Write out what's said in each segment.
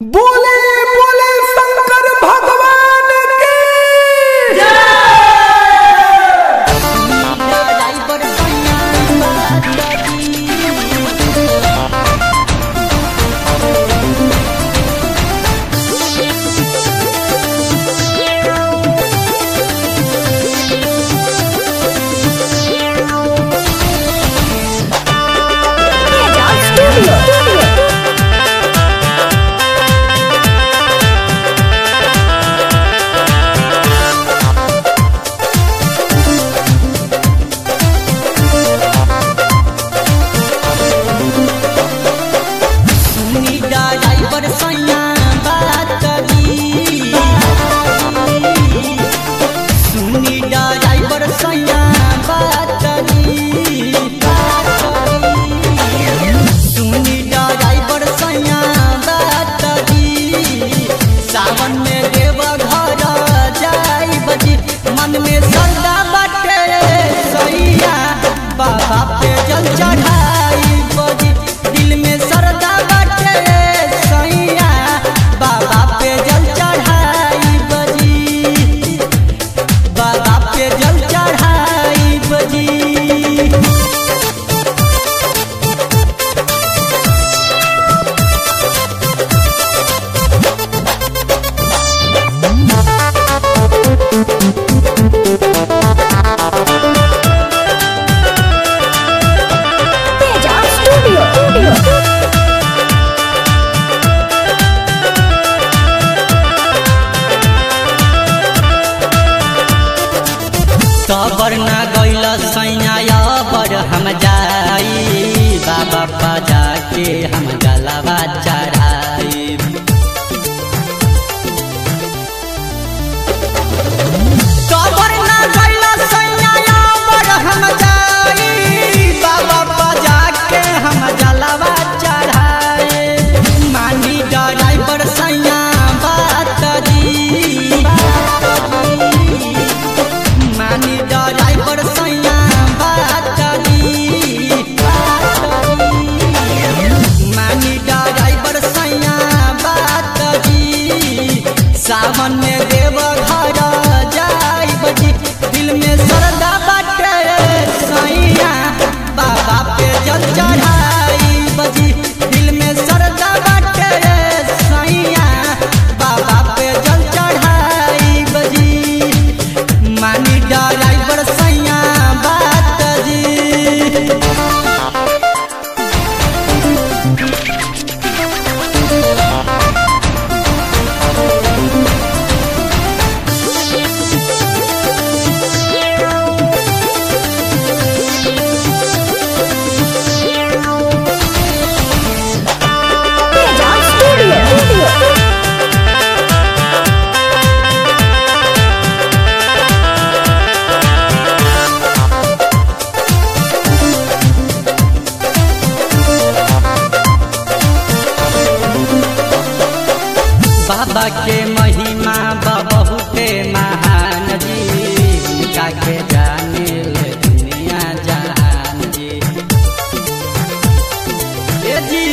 बोले बोले शंकर भगवान की सावन में देव घर जाई बजी मन में श्रद्धा बाटे सैया बाबा पे जल चढ़ाई बजी दिल में श्रद्धा बाटे सैया बाबा पे जल चढ़ाई बजी बाबा पे जल चढ़ाई बजी Teja Studio. कबर न गैल सैया बर हम जाई बाबा बजा के हम गलबा चढ़ाई कबर न गैल सैया बर हम जाई बाबा बजा के हम गलबा चढ़ाई मानी ड्राइवर सैया बात जी मानी ड्राइवर सैया बात दी मानी ड्राइवर सैया बात दी सावन में देव घर जाई बजी दिल में श्रद्धा बाटे सैया बाबा पे जल चढ़ाई बजी दिल में श्रद्धा बाटे सैया बाबा पे जल चढ़ाई बजी मानी ड्राइवर सैया बात जी Teja Studio. बाबा के महिमा बा बहुते महान जी उनका के जाने ले दुनिया जहान जी ए जी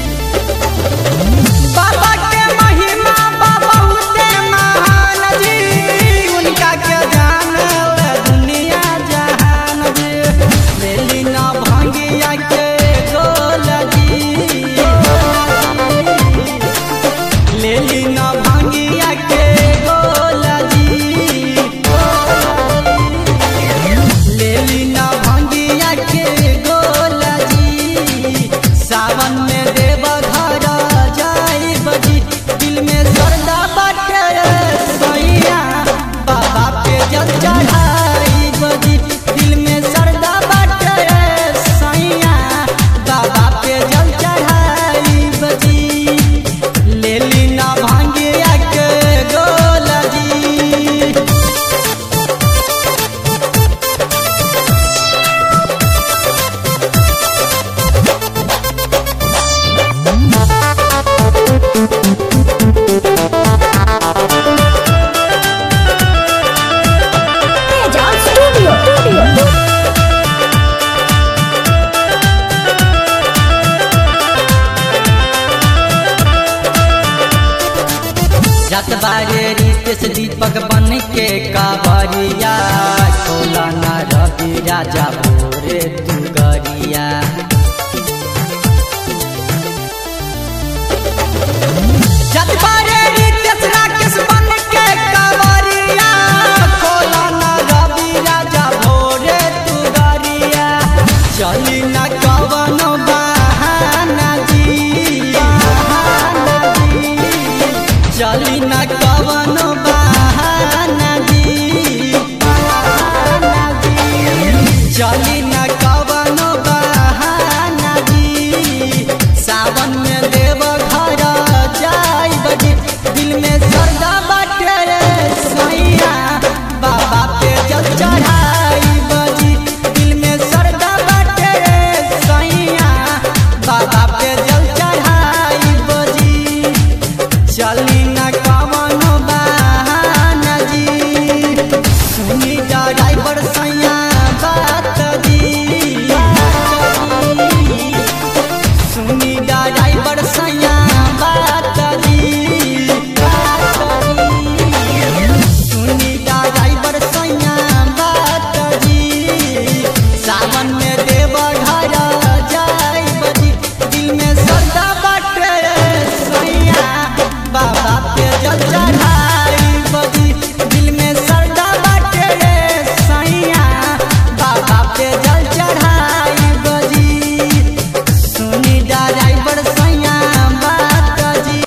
बाबा के महिमा बा बहुते महान जी उनका के जाने ले दुनिया जहान जी मेली ना भांगिया के गोल जी लेली न भांगिया के गोला जी लेली न भांगिया के गोला जी सावन में देव घर जाई बजी दिल में श्रद्धा बाटे सैया बाबा पे जल चढ़ाई बजी दिल में श्रद्धा बाटे सैया बाबा पे जल चढ़ाई बजी लेली ना भांग जत बारे रितेश दीपक बन के कावरिया खोला न रवि राजा भोरे दुगरिया जत बारे रितेश राकेश बन के कावरिया खोला न रवि राजा भोरे दुगरिया चली न कवन बहाना जी बहाना जी चली न कवन बहाना जी बहाना जी चली न कवन बहाना जी सावन में देव घर जाई बजी दिल में सरदा बाटे रे सैया बाबा पे जल चढ़ाई बजी दिल में सरदा बाटे रे सैया बाबा पे जल चढ़ाई बजी चली